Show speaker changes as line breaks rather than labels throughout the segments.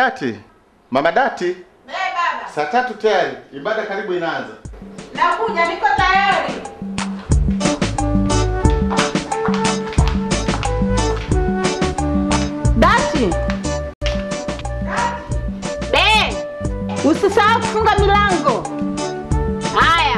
Dati, mama Dati,
Eh, baba.
saa tatu tayari, ibada karibu inaanza.
Nakuja, niko tayari.
Dati. Be. Usisahau kufunga milango. Haya.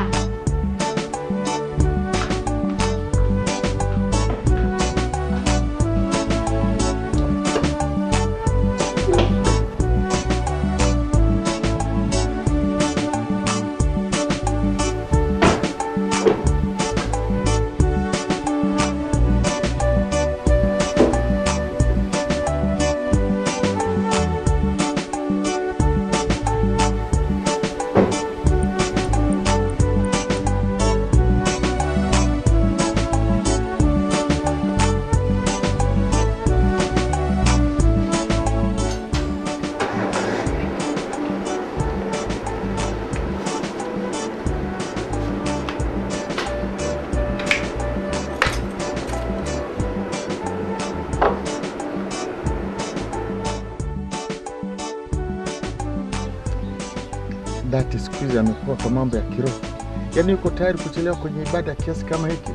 Dati siku hizi amekuwa kwa mambo ya kiroho, yaani yuko tayari kuchelewa kwenye ibada kiasi kama hiki.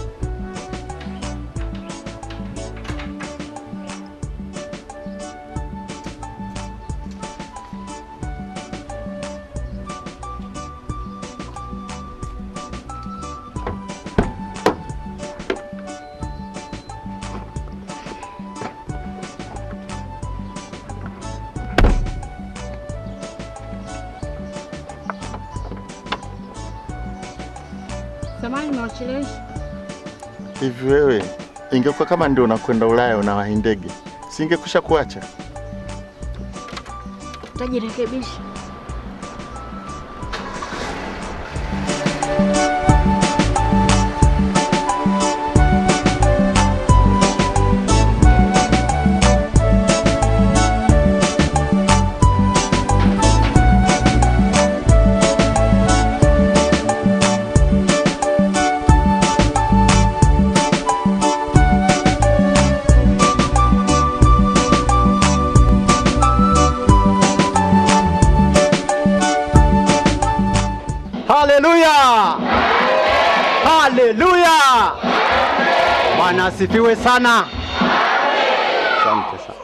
Samahani nimewachelewesha.
Hivi wewe, ingekuwa kama ndio unakwenda Ulaya unawahi ndege, singekusha kuacha?
Utajirekebisha.
Haleluya! Haleluya! Bwana asifiwe sana. Asante sana.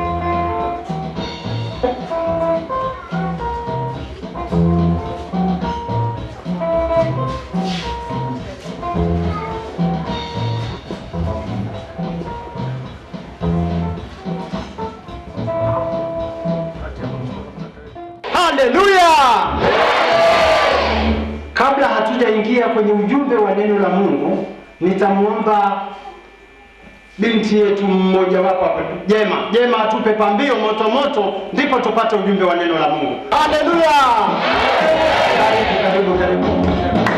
Haleluya!
Kabla hatujaingia kwenye ujumbe wa neno la Mungu, nitamwomba binti yetu mmoja wapo hapa, Jema. Jema atupe pambio moto moto, ndipo tupate ujumbe wa neno la Mungu. Haleluya! Karibu, karibu, karibu.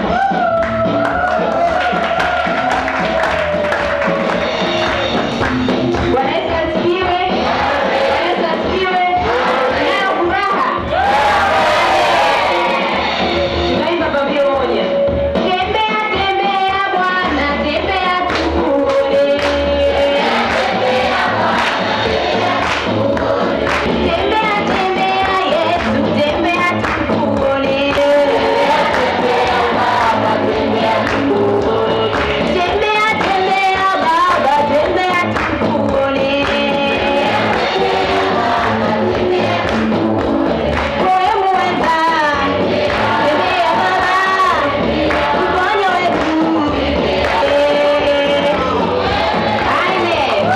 Bwana Yesu asifiwe. Bwana Yesu asifiwe. Leo furaha. Tunaimba pambio moja. Tembea, tembea Bwana, tembea tukuone. Tembea, tembea Yesu, tembea tukuone. Tembea, tembea Baba, tembea tukuone. Wewe mweza, tembea Baba, mponye wetu. Amen.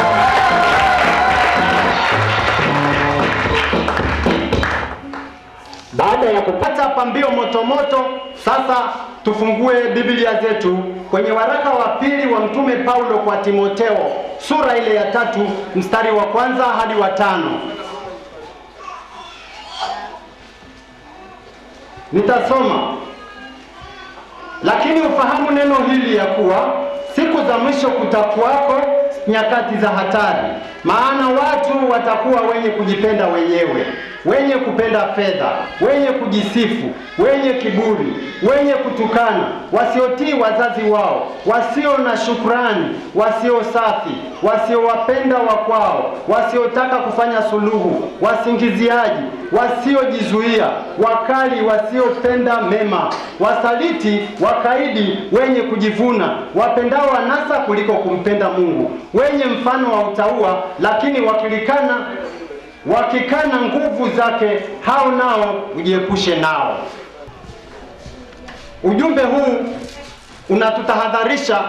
Baada ya kupata pambio moto moto, sasa tufungue Biblia zetu kwenye waraka wa pili wa Mtume Paulo kwa Timoteo, sura ile ya tatu mstari wa kwanza hadi wa tano. Nitasoma. Lakini ufahamu neno hili ya kuwa siku za mwisho kutakuwako nyakati za hatari. maana watu watakuwa wenye kujipenda wenyewe, wenye kupenda fedha, wenye kujisifu, wenye kiburi, wenye kutukana, wasiotii wazazi wao, wasio na shukrani, wasio safi, wasiowapenda wakwao, wasiotaka kufanya suluhu, wasingiziaji, wasiojizuia, wakali, wasiopenda mema, wasaliti, wakaidi, wenye kujivuna, wapendao anasa kuliko kumpenda Mungu, wenye mfano wa utaua, lakini wakilikana wakikana nguvu zake, hao nao ujiepushe nao. Ujumbe huu unatutahadharisha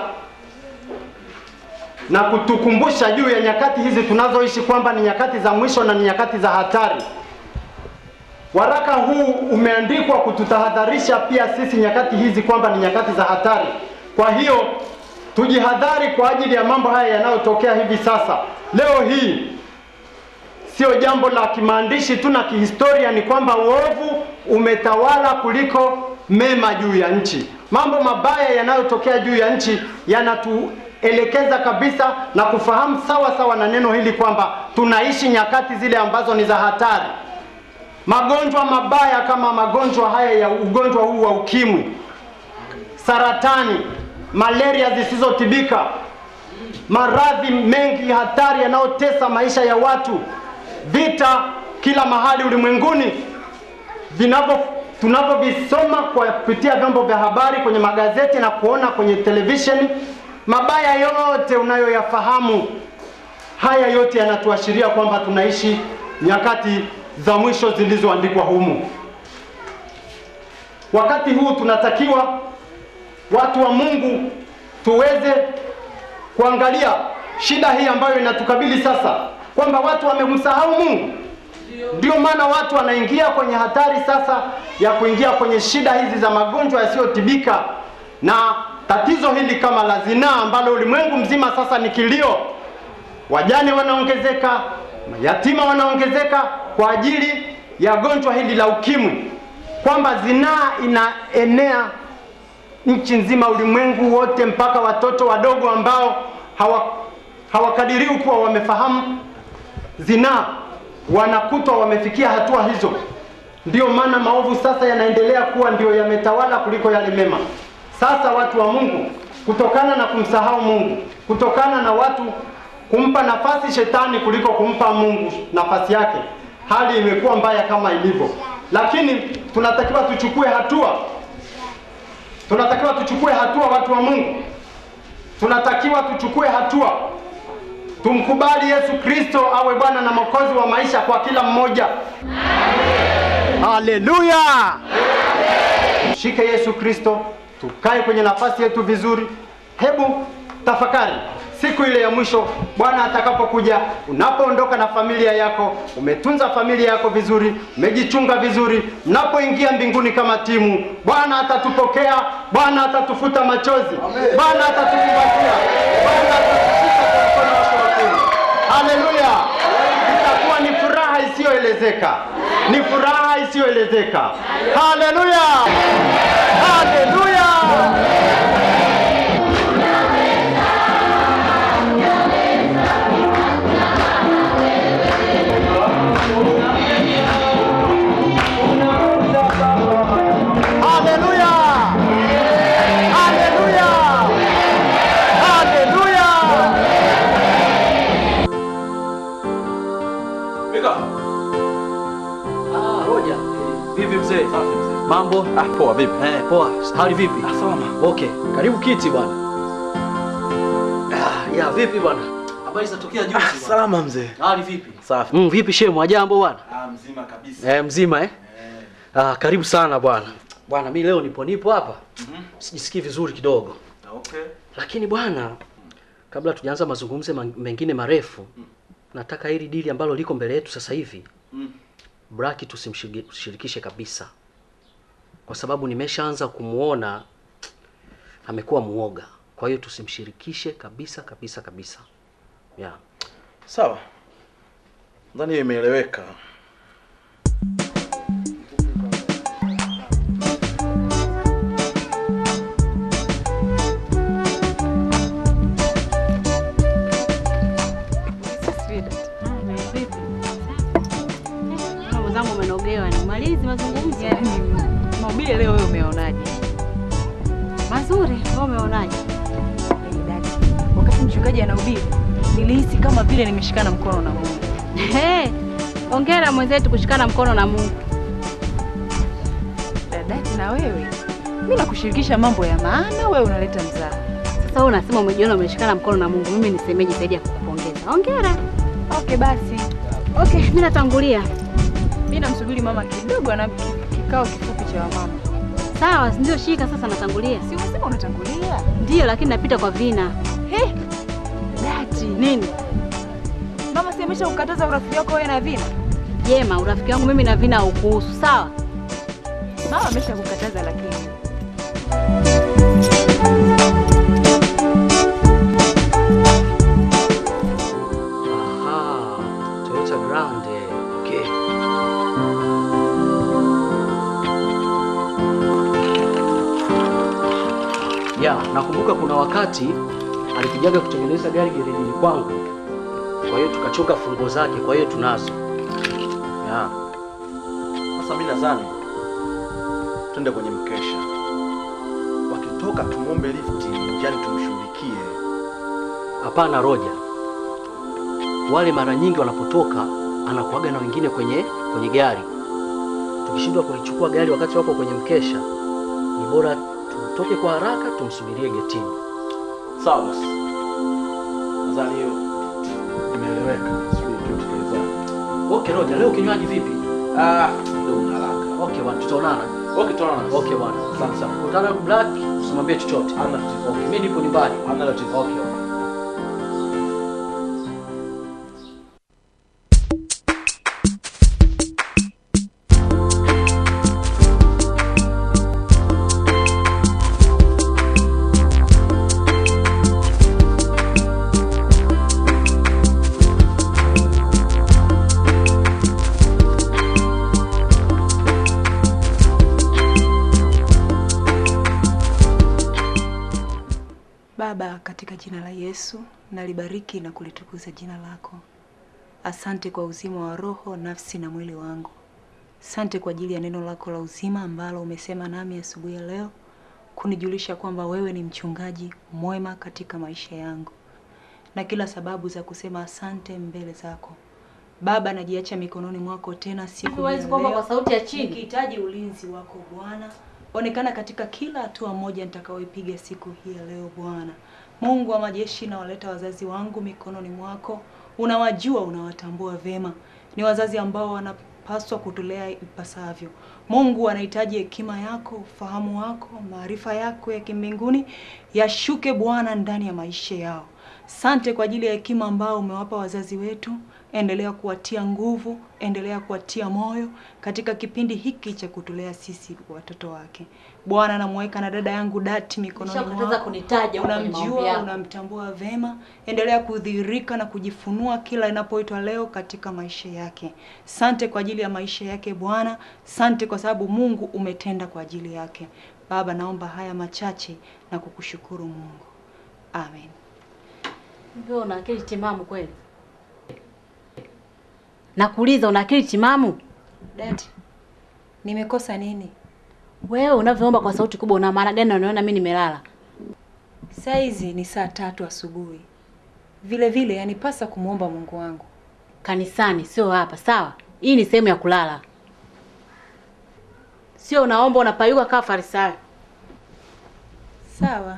na kutukumbusha juu ya nyakati hizi tunazoishi kwamba ni nyakati za mwisho na ni nyakati za hatari. Waraka huu umeandikwa kututahadharisha pia sisi nyakati hizi kwamba ni nyakati za hatari. Kwa hiyo tujihadhari kwa ajili ya mambo haya yanayotokea hivi sasa. Leo hii sio jambo la kimaandishi tu na kihistoria, ni kwamba uovu umetawala kuliko mema juu ya nchi. Mambo mabaya yanayotokea juu ya nchi yanatuelekeza kabisa na kufahamu sawa sawa na neno hili kwamba tunaishi nyakati zile ambazo ni za hatari. Magonjwa mabaya kama magonjwa haya ya ugonjwa huu wa ukimwi, saratani, malaria zisizotibika, maradhi mengi hatari yanayotesa maisha ya watu, vita kila mahali ulimwenguni vinavyo tunavyovisoma kwa kupitia vyombo vya habari kwenye magazeti na kuona kwenye televisheni, mabaya yote unayoyafahamu, haya yote yanatuashiria kwamba tunaishi nyakati za mwisho zilizoandikwa humu. Wakati huu tunatakiwa watu wa Mungu tuweze kuangalia shida hii ambayo inatukabili sasa, kwamba watu wamemsahau Mungu. Ndio maana watu wanaingia kwenye hatari sasa ya kuingia kwenye shida hizi za magonjwa yasiyotibika na tatizo hili kama la zinaa ambalo ulimwengu mzima sasa ni kilio. Wajane wanaongezeka, mayatima wanaongezeka kwa ajili ya gonjwa hili la ukimwi, kwamba zinaa inaenea nchi nzima, ulimwengu wote, mpaka watoto wadogo ambao hawa hawakadiriwi kuwa wamefahamu zinaa wanakutwa wamefikia hatua hizo. Ndiyo maana maovu sasa yanaendelea kuwa ndio yametawala kuliko yale mema. Sasa watu wa Mungu, kutokana na kumsahau Mungu, kutokana na watu kumpa nafasi shetani kuliko kumpa Mungu nafasi yake, hali imekuwa mbaya kama ilivyo, lakini tunatakiwa tuchukue hatua, tunatakiwa tuchukue hatua, watu wa Mungu, tunatakiwa tuchukue hatua Tumkubali Yesu Kristo awe Bwana na Mwokozi wa maisha kwa kila mmoja.
Haleluya!
Shike Yesu Kristo, tukae kwenye nafasi yetu vizuri. Hebu tafakari siku ile ya mwisho, Bwana atakapokuja, unapoondoka na familia yako, umetunza familia yako vizuri, umejichunga vizuri, mnapoingia mbinguni kama timu, Bwana atatupokea, Bwana atatufuta machozi, Bwana atatukumbatia, Bwana atatushika kwa mkono wake wa kuume. Haleluya! Itakuwa ni furaha isiyoelezeka, ni furaha isiyoelezeka. Haleluya! Haleluya! Haleluya! Haleluya! Haleluya!
Ah, Roja. Vipi mzee? Mambo?
Ah, poa vipi?
Eh, poa. Hali vipi?
Ah, salama.
Okay, karibu kiti bwana. Ah, ya vipi bwana? Habari zinatokea juzi
Ah,
bwana.
salama mzee.
Hali vipi?
Safi.
Mm, vipi shemu, ajambo bwana?
Ah, mzima kabisa.
Eh, mzima eh? Ah, karibu sana bwana. Bwana, mi leo nipo nipo hapa. Sijisikii vizuri kidogo.
Okay.
Lakini bwana, kabla tujaanza mazungumzo man- mengine marefu, nataka hili dili ambalo liko mbele yetu sasa hivi
Mm.
Braki tusimshirikishe kabisa, kwa sababu nimeshaanza kumuona amekuwa muoga. Kwa hiyo tusimshirikishe kabisa kabisa kabisa, yeah.
Sawa. Nadhani hiyo imeeleweka.
Sweet. Mazuri, wewe umeonaje?
Yaani dada, wakati mchungaji anahubiri nilihisi kama vile nimeshikana mkono na Mungu.
Hey, ongera mwenzetu kushikana mkono na Mungu.
Dadati, na wewe mi nakushirikisha mambo ya maana, wewe unaleta mzaha.
Sasa wewe unasema umejiona umeshikana mkono na Mungu, mimi nisemeje zaidi ya kukupongeza? Hongera.
Okay basi,
Okay, mimi natangulia.
mi namsubiri mama kidogo na kikao kifupi cha wamama.
Sawa, ndio shika sasa natangulia.
Si unasema unatangulia?
Ndio, lakini napita kwa vina.
He, dati,
Nini?
mama si amesha kukataza urafiki wako wewe na Vina?
Jema, urafiki wangu mimi na vina haukuhusu, sawa?
Mama amesha kukataza lakini
Aha, Toyota Grande. Okay. Ya, nakumbuka kuna wakati alikujaga kutengeneza gari gerejini kwangu, kwa hiyo tukachoka fungo zake, kwa hiyo tunazo.
Ya. Sasa mimi nadhani twende kwenye mkesha, wakitoka tumwombe lifti, yani tumshughulikie.
Hapana Roja, wale mara nyingi wanapotoka anakuaga na wengine kwenye kwenye gari. Tukishindwa kulichukua gari wakati wako kwenye mkesha, ni bora tutoke kwa haraka tumsubirie getini.
Sawa basi, nadhani hiyo imeeleweka. Sijui tutekeleza.
Okay Roja, leo kinywaji vipi?
Ah, ndio una haraka.
Okay bwana, tutaonana.
Okay, tunaona.
Okay bwana, asante sana. Kutana Black, usimwambie chochote.
Hamna tatizo.
Okay, mimi nipo nyumbani.
Hamna tatizo.
Okay. okay.
Baba, katika jina la Yesu nalibariki na kulitukuza jina lako. Asante kwa uzima wa roho, nafsi na mwili wangu. Asante kwa ajili ya neno lako la uzima ambalo umesema nami asubuhi ya leo, kunijulisha kwamba wewe ni mchungaji mwema katika maisha yangu, na kila sababu za kusema asante mbele zako. Baba, najiacha mikononi mwako tena siku hii
Huwezi
ya
kuomba
leo.
kwa sauti ya chini.
Nikihitaji ulinzi wako Bwana, onekana katika kila hatua moja nitakayoipiga siku hii ya leo Bwana. Mungu wa majeshi, nawaleta wazazi wangu mikononi mwako. Unawajua, unawatambua vema, ni wazazi ambao wanapaswa kutulea ipasavyo. Mungu anahitaji hekima yako, ufahamu wako, maarifa yako ya kimbinguni yashuke Bwana ndani ya maisha yao. Sante kwa ajili ya hekima ambao umewapa wazazi wetu. Endelea kuwatia nguvu, endelea kuwatia moyo katika kipindi hiki cha kutulea sisi watoto wake. Bwana, namweka na dada yangu Dati mikononi
Nishakataza
mwako.
kunitaja huko kwenye maombi
Unamjua,
yako.
unamtambua vema. Endelea kudhihirika na kujifunua kila inapoitwa leo katika maisha yake. Sante kwa ajili ya maisha yake Bwana. Sante kwa sababu Mungu umetenda kwa ajili yake. Baba, naomba haya machache na kukushukuru Mungu. Amen.
Wewe una akili timamu kweli? Nakuuliza, una akili timamu?
Dati, nimekosa nini?
Wewe unavyoomba kwa sauti kubwa, una maana gani? na Unaona mimi nimelala?
Saa hizi ni saa tatu asubuhi. Vile vile yanipasa kumwomba Mungu wangu.
Kanisani, sio hapa, sawa? Hii ni sehemu ya kulala, sio unaomba unapayuka kama Farisayo.
Sawa.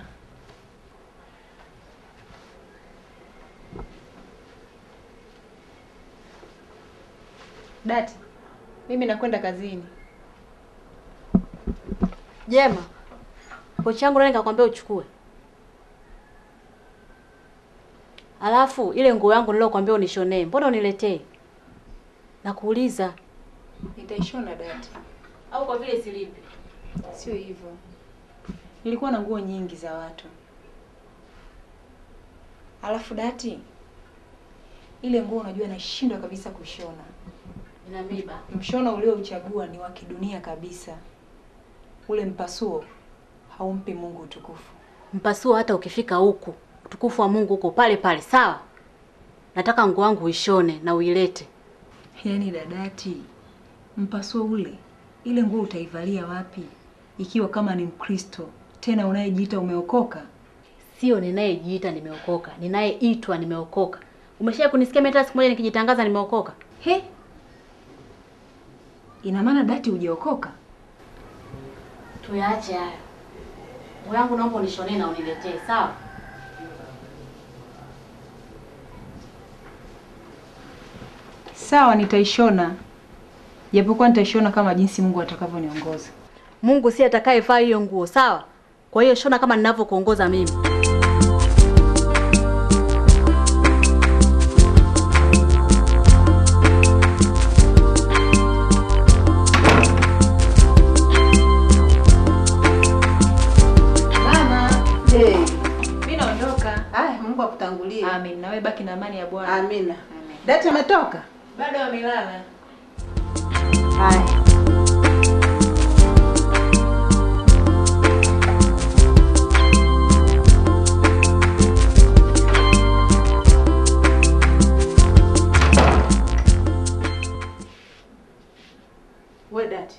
Dati, mimi nakwenda kazini.
Jema, pochi yangu nani kakwambia uchukue? Alafu ile nguo yangu nilokuambia unishonee, mbona uniletee? Nakuuliza.
Nitaishona Dati.
Au kwa vile silipi?
Sio hivyo. Nilikuwa na nguo nyingi za watu. Alafu Dati, ile nguo unajua nashindwa kabisa kushona.
Ina miba.
Mshono uliouchagua ni wa kidunia kabisa. Ule mpasuo haumpi Mungu utukufu.
Mpasuo hata ukifika huku, utukufu wa Mungu huko pale pale, sawa? Nataka nguo yangu uishone na uilete.
Yaani dadati, mpasuo ule, ile nguo utaivalia wapi ikiwa kama ni Mkristo Tena unayejiita umeokoka.
Sio ninayejiita nimeokoka, ninayeitwa nimeokoka. Umeshawahi kunisikia mimi hata siku moja nikijitangaza nimeokoka?
He, ina maana dati hujaokoka?
Tuyaache hayo. Nguo yangu naomba unishonee na uniletee, sawa?
Sawa, nitaishona, japokuwa nitaishona kama jinsi Mungu atakavyoniongoza.
Mungu si atakayevaa hiyo nguo, sawa? Kwa hiyo shona kama ninavyokuongoza mimi.
Mama, hey.
Mimi naondoka.
Aya, Mungu akutangulie.
Amen. Na wewe baki na amani ya Bwana.
Amina. Dati ametoka?
Bado amelala.
Haya. We dati,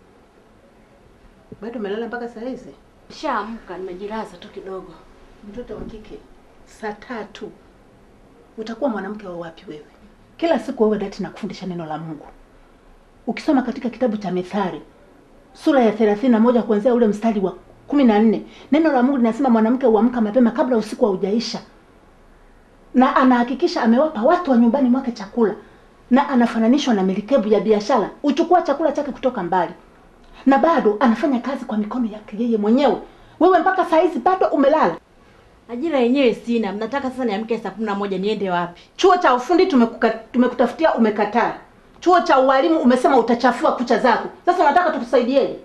bado umelala mpaka saa hizi?
Shaamka, nimejilaza tu kidogo.
Mtoto wa kike, saa tatu utakuwa mwanamke wa wapi wewe? Kila siku wewe dati nakufundisha neno la Mungu. Ukisoma katika kitabu cha Methali sura ya thelathini na moja kuanzia ule mstari wa kumi na nne neno la Mungu linasema mwanamke huamka mapema kabla usiku haujaisha, na anahakikisha amewapa watu wa nyumbani mwake chakula, na anafananishwa na merikebu ya biashara, uchukua chakula chake kutoka mbali, na bado anafanya kazi kwa mikono yake yeye mwenyewe. Wewe mpaka saa hizi bado umelala.
Ajira yenyewe sina. Mnataka sasa niamke saa kumi na moja niende wapi?
Chuo cha ufundi tumekuka, tumekutafutia umekataa. Chuo cha ualimu umesema utachafua kucha zako. Sasa unataka tukusaidieje?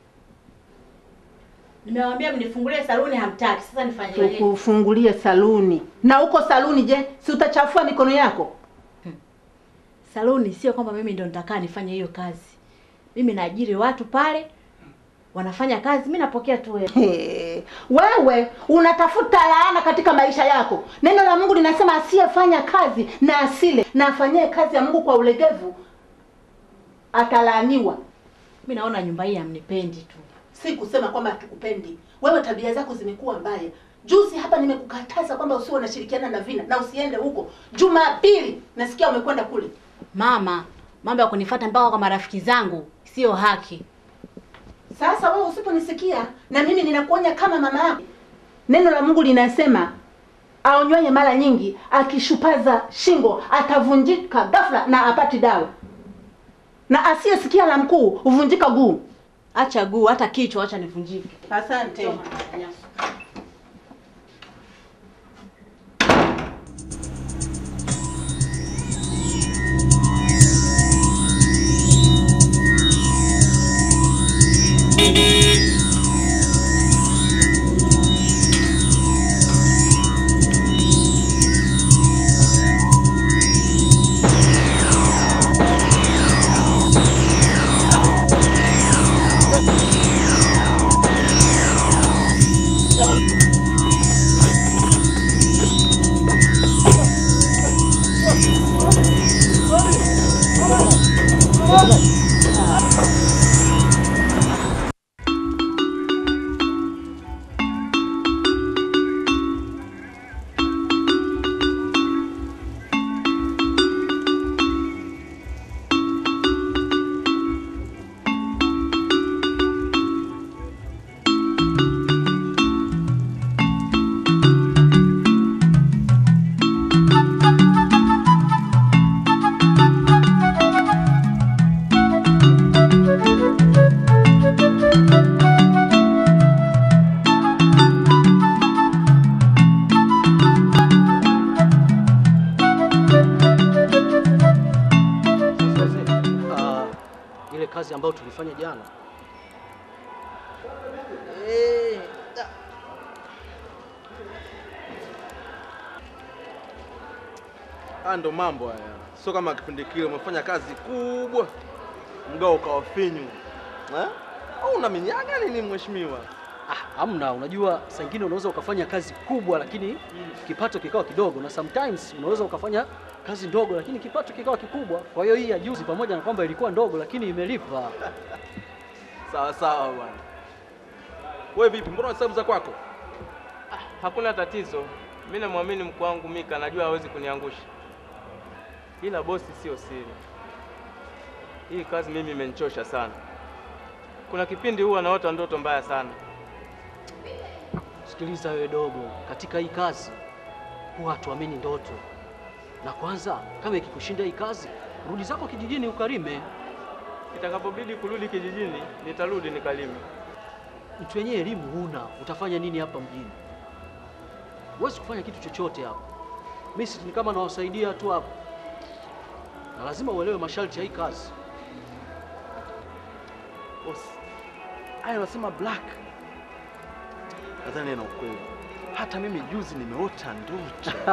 Nimewaambia mnifungulie saluni, hamtaki. Sasa nifanyeje?
Tukufungulie saluni. Na huko saluni je, si utachafua mikono yako?
Saluni sio kwamba mimi ndo nitakaa nifanye hiyo kazi. Mimi naajiri watu pale wanafanya kazi, mimi napokea tu hela.
He, wewe unatafuta laana katika maisha yako. Neno la Mungu linasema asiyefanya kazi na asile na afanyie kazi ya Mungu kwa ulegevu atalaaniwa.
Mimi naona nyumba hii hamnipendi tu.
Si kusema kwamba hatukupendi. Wewe tabia zako zimekuwa mbaya. Juzi hapa nimekukataza kwamba usiwe unashirikiana na Vina na usiende huko. Jumapili nasikia umekwenda kule.
Mama, mambo ya kunifuata mpaka kwa marafiki zangu sio haki.
Sasa wewe usiponisikia na mimi ninakuonya kama mama yako. Neno la Mungu linasema aonywaye mara nyingi akishupaza shingo atavunjika ghafla na apati dawa, na asiyesikia la mkuu huvunjika guu.
Acha guu, hata kichwa, acha nivunjike.
Asante.
Ah, ile kazi ambayo tulifanya jana
Haya ndo mambo haya, sio kama kipindi kile umefanya kazi kubwa mgao ukawa finyu eh? Au unaminyaga nini mheshimiwa?
ah, hamna. Unajua, saa ingine unaweza ukafanya kazi kubwa lakini kipato kikawa kidogo, na sometimes unaweza ukafanya kazi ndogo lakini kipato kikawa kikubwa. Kwa hiyo hii ya juzi, pamoja na kwamba ilikuwa ndogo, lakini imelipa.
Sawa sawa bwana. Wewe vipi? Mbona hesabu za kwako?
Hakuna tatizo, mi namwamini mkuu wangu Mika, najua hawezi kuniangusha. Ila bosi, sio siri, hii kazi mimi imenichosha sana. Kuna kipindi huwa naota ndoto mbaya sana.
Sikiliza wewe dogo, katika hii kazi huwa hatuamini ndoto. Na kwanza, kama ikikushinda hii kazi, rudi zako kijijini ukalime.
Itakapobidi kurudi kijijini, nitarudi nikalime.
Mtu wenyewe elimu huna, utafanya nini hapa mjini? Huwezi kufanya kitu chochote hapa. Mimi si ni kama nawasaidia tu hapa, na lazima uelewe masharti ya hii kazi.
Bosi, haya unasema black. Nadhani ana ukweli. Hata mimi juzi nimeota ndoto.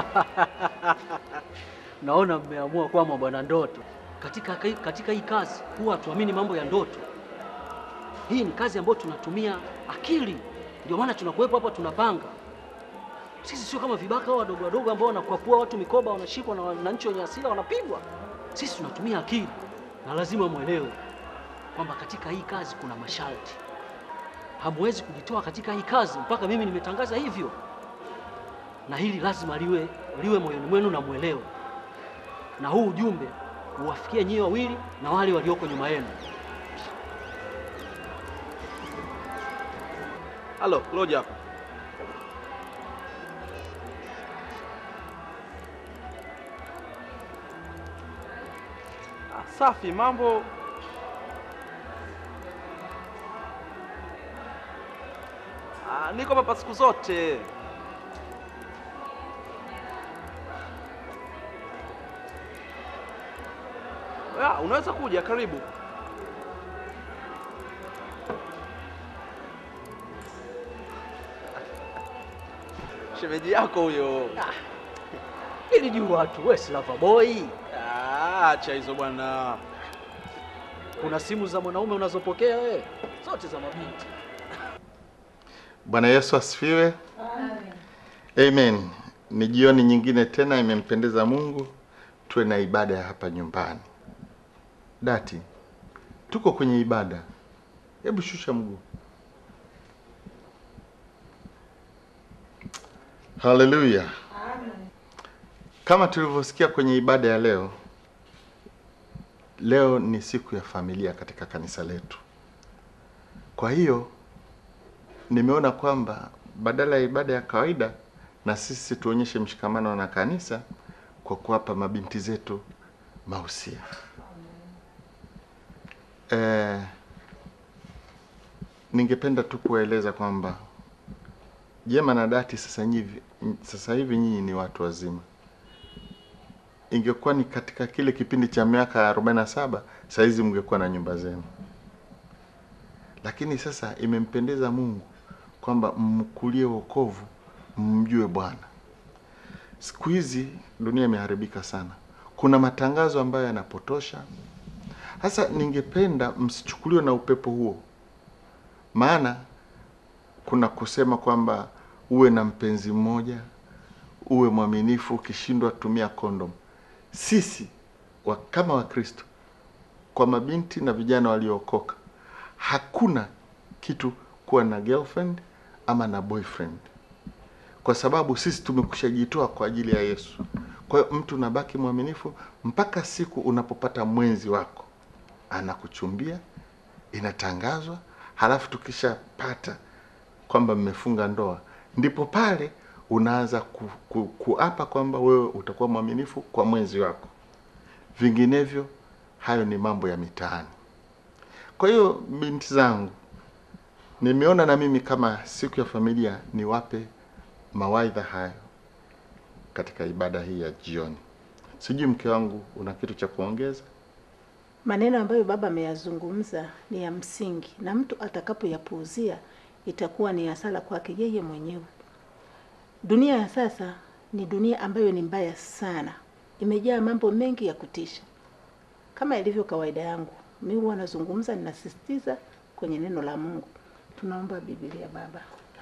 Naona mmeamua kwama bwana ndoto. Katika, katika hii kazi huwa hatuamini mambo ya ndoto. Hii ni kazi ambayo tunatumia akili, ndio maana tunakuwepo hapa tunapanga. Sisi sio kama vibaka hao wadogo wadogo ambao wanakwapua watu mikoba, wanashikwa na wananchi wenye hasira wanapigwa. Sisi tunatumia akili, na lazima mwelewe kwamba katika hii kazi kuna masharti. Hamwezi kujitoa katika hii kazi mpaka mimi nimetangaza hivyo, na hili lazima liwe liwe moyoni mwenu na mwelewe, na huu ujumbe uwafikie nyie wawili na wale walioko nyuma yenu.
Halo, Roja hapa. Ah, safi, mambo Ah, niko hapa siku zote. Ya, unaweza kuja, karibu. Shemeji yako huyo.
Ili juu watu wewe si lover boy.
Ah, acha hizo bwana.
Kuna simu za mwanaume unazopokea wewe, zote za mabinti.
Bwana Yesu asifiwe. Amen. Ni jioni nyingine tena imempendeza Mungu tuwe na ibada ya hapa nyumbani. Dati, tuko kwenye ibada. Hebu shusha mguu. Haleluya. Kama tulivyosikia kwenye ibada ya leo, leo ni siku ya familia katika kanisa letu. Kwa hiyo nimeona kwamba badala ya ibada ya kawaida na sisi tuonyeshe mshikamano na kanisa kwa kuwapa mabinti zetu mahusia. Eh, ningependa tu kuwaeleza kwamba Jema na Dati sasa hivi sasa hivi nyinyi ni watu wazima. Ingekuwa ni katika kile kipindi cha miaka 47 saa hizi mngekuwa na nyumba zenu, lakini sasa imempendeza Mungu kwamba mkulie wokovu, mjue Bwana. Siku hizi dunia imeharibika sana, kuna matangazo ambayo yanapotosha. Sasa ningependa msichukuliwe na upepo huo, maana kuna kusema kwamba uwe na mpenzi mmoja, uwe mwaminifu, ukishindwa tumia kondom. Sisi wa, kama Wakristo kwa mabinti na vijana waliookoka, hakuna kitu kuwa na girlfriend ama na boyfriend, kwa sababu sisi tumekushajitoa kwa ajili ya Yesu. Kwa hiyo mtu unabaki mwaminifu mpaka siku unapopata mwenzi wako anakuchumbia, inatangazwa, halafu tukishapata kwamba mmefunga ndoa, ndipo pale unaanza ku, ku, kuapa kwamba wewe utakuwa mwaminifu kwa mwenzi wako. Vinginevyo hayo ni mambo ya mitaani. Kwa hiyo binti zangu, nimeona na mimi kama siku ya familia niwape mawaidha hayo katika ibada hii ya jioni. Sijui mke wangu una kitu cha kuongeza?
Maneno ambayo baba ameyazungumza ni ya msingi, na mtu atakapoyapuuzia itakuwa ni hasara kwake yeye mwenyewe. Dunia ya sasa ni dunia ambayo ni mbaya sana, imejaa mambo mengi ya kutisha. Kama ilivyo kawaida yangu, mimi huwa nazungumza, ninasisitiza kwenye neno la Mungu. Tunaomba Biblia baba.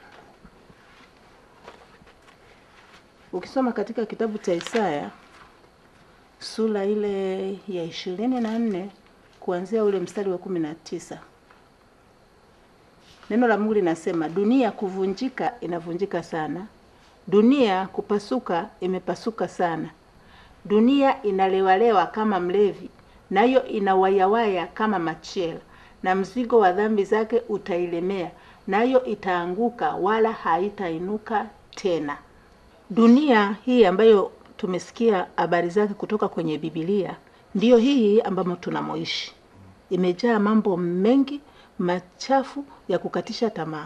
Ukisoma katika kitabu cha Isaya sura ile ya ishirini na nne kuanzia ule mstari wa kumi na tisa Neno la Mungu linasema dunia kuvunjika inavunjika sana, dunia kupasuka imepasuka sana, dunia inalewalewa kama mlevi, nayo inawayawaya kama machela, na mzigo wa dhambi zake utailemea, nayo itaanguka wala haitainuka tena. Dunia hii ambayo tumesikia habari zake kutoka kwenye Biblia ndiyo hii ambamo tunamoishi. Imejaa mambo mengi machafu ya kukatisha tamaa.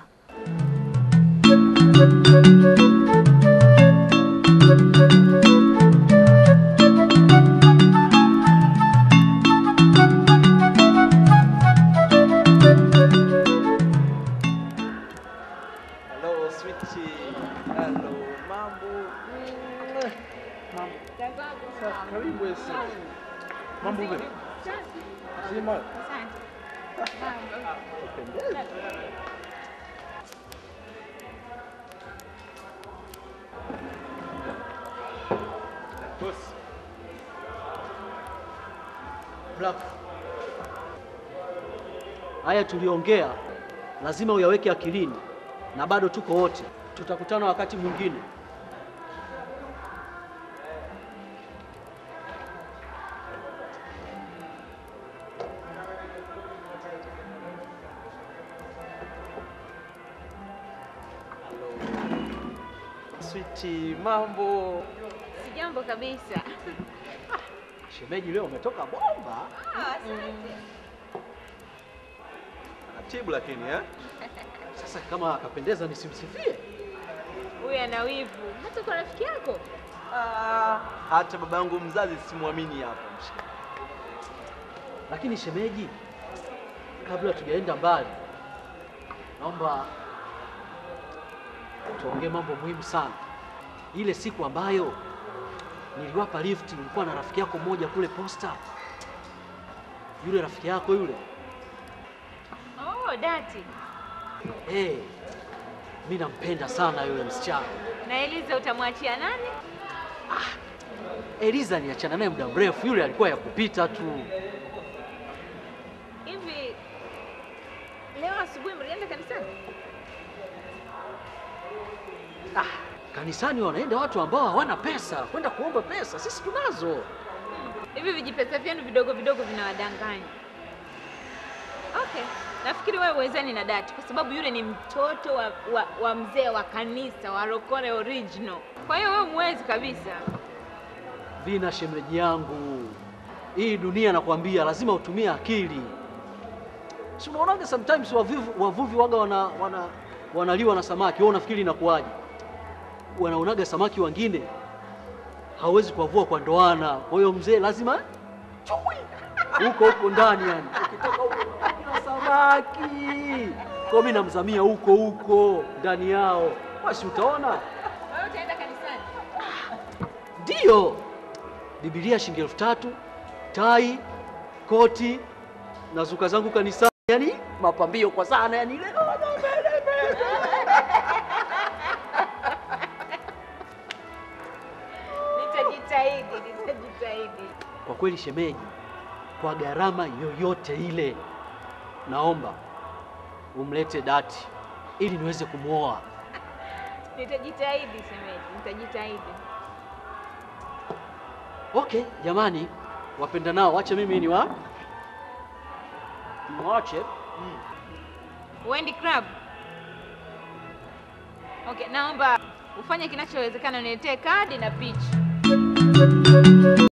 Hello sweetie. Hello mambo. Mm. Mambo. Sasa karibu esi. Mambo vipi? Zima. Kupendeza.
Boss. Black. Haya tuliongea lazima uyaweke akilini, na bado tuko wote, tutakutana wakati mwingine.
Sweetie, mambo.
Sijambo kabisa.
Shemeji, leo umetoka bomba.
Taratibu lakini eh?
Sasa kama akapendeza nisimsifie?
Huyu ana wivu hata kwa rafiki yako.
Ah, hata baba yangu mzazi simwamini hapo mshika.
Lakini shemeji, kabla tujaenda mbali, naomba tuongee mambo muhimu sana. Ile siku ambayo niliwapa lift, nilikuwa na rafiki yako mmoja kule posta. Yule rafiki yako yule,
Oh, dati.
hey, mi nampenda sana yule msichana.
Na Eliza utamwachia nani?
Eliza niachana naye muda mrefu, yule alikuwa ya kupita tu.
Hivi leo asubuhi mlienda kanisani?
Kanisani wanaenda watu ambao hawana pesa, kwenda kuomba pesa. Sisi tunazo.
Hivi vijipesa vyenu vidogo vidogo vinawadanganya. Okay, nafikiri wewe uwezani na dati kwa sababu yule ni mtoto wa, wa, wa mzee wa kanisa wa Rokore original. Kwa hiyo wewe mwezi kabisa.
Vina shemeji yangu, hii dunia nakwambia, lazima utumie akili. Si unaonaga sometimes wavuvi, wavuvi waga wana, wana, wanaliwa na samaki. Wewe unafikiri inakuwaje? Wanaonaga samaki wengine hawezi kuwavua kwa ndoana, kwa hiyo mzee lazima chui huko huko ndani, yani ukitoka huko kuna samaki. Kwa mimi namzamia huko huko ndani yao, basi utaona
Wewe utaenda kanisani?
Ndiyo, Biblia shilingi elfu tatu, tai, koti na zuka zangu kanisani, yani mapambio kwa sana, yani ile
Nitajitahidi, nitajitahidi.
kwa kweli shemeji, kwa gharama yoyote ile, naomba umlete dati ili niweze kumwoa.
Nitajitahidi shemeji, nitajitahidi.
Okay, jamani, wapenda nao, wacha mimi ni wa niwache
Wendy Crab. Okay, naomba ufanye kinachowezekana uniletee kadi na picha.